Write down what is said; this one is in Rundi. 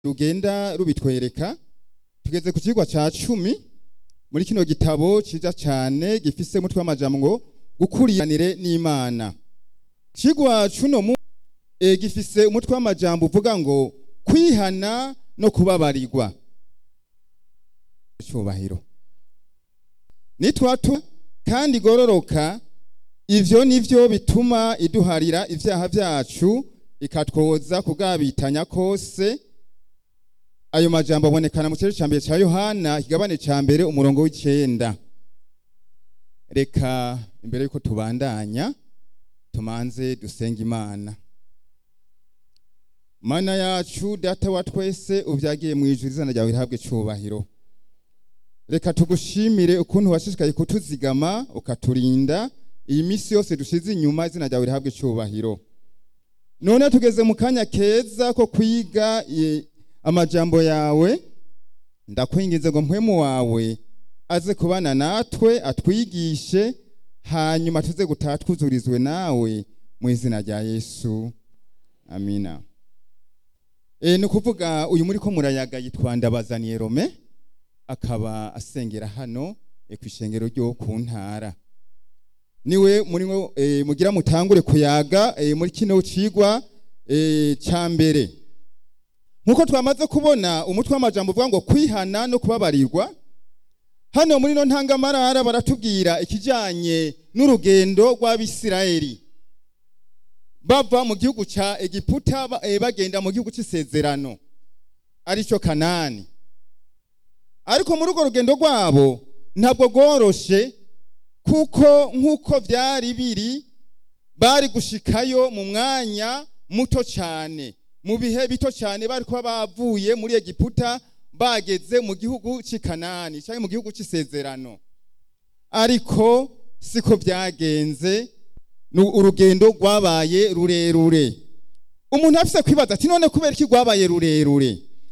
rugenda rubitwereka tugeze ku kigwa cya cumi muri kino gitabo cyiza cyane gifise umutwe w'amajambo ngo gukuriranire n'imana kigwa cuno mu e, gifise umutwe w'amajambo uvuga ngo kwihana no kubabarirwa cyubahiro nitwatu kandi igororoka ivyo nivyo bituma iduharira ivyaha vyacu ikatwoza kugabitanya kose ayo majambo abonekana mu kirero cya mbere cya yohana ikigabane cya mbere umurongo w'icyenda reka imbere y'uko tubandanya tumanze dusenga imana mana yacu data wa twese ubyagiye mu ijuru izina ryawe rihabwe icyubahiro reka tugushimire ukuntu washishikaye kutuzigama ukaturinda iyi minsi yose dushize inyuma izina ryawe rihabwe icyubahiro none tugeze mu kanya keza ko kwiga amajambo yawe ndakwinginze ngo mpwemu wawe aze kubana natwe atwigishe hanyuma tuze gutaha twuzurizwe nawe mu izina rya yesu amina e, ni ukuvuga uyu muri ko murayaga yitwa ndabazaniye rome akaba asengera hano e, ku ishengero ryo ku ntara niwe muri e, mugira mutangure kuyaga e, muri kino cigwa e, cya mbere nkuko twamaze kubona umutwe w'amajambo uvuga ngo kwihana no kubabarirwa hano muri no ntangamarara baratubwira ikijanye n'urugendo rw'abisirayeli bava mu gihugu ca egiputa bagenda mu gihugu c'isezerano aricyo kanani ariko muri urwo rugendo rwabo ntabwo rworoshe kuko nk'uko byari biri bari gushikayo mu mwanya muto cyane mu bihe bito cyane bari kuba bavuye muri egiputa bageze mu gihugu cy'i kanani cyangwa mu gihugu cy'isezerano ariko siko byagenze urugendo rwabaye rurerure umuntu afise kwibaza ati none kubera iki rwabaye rurerure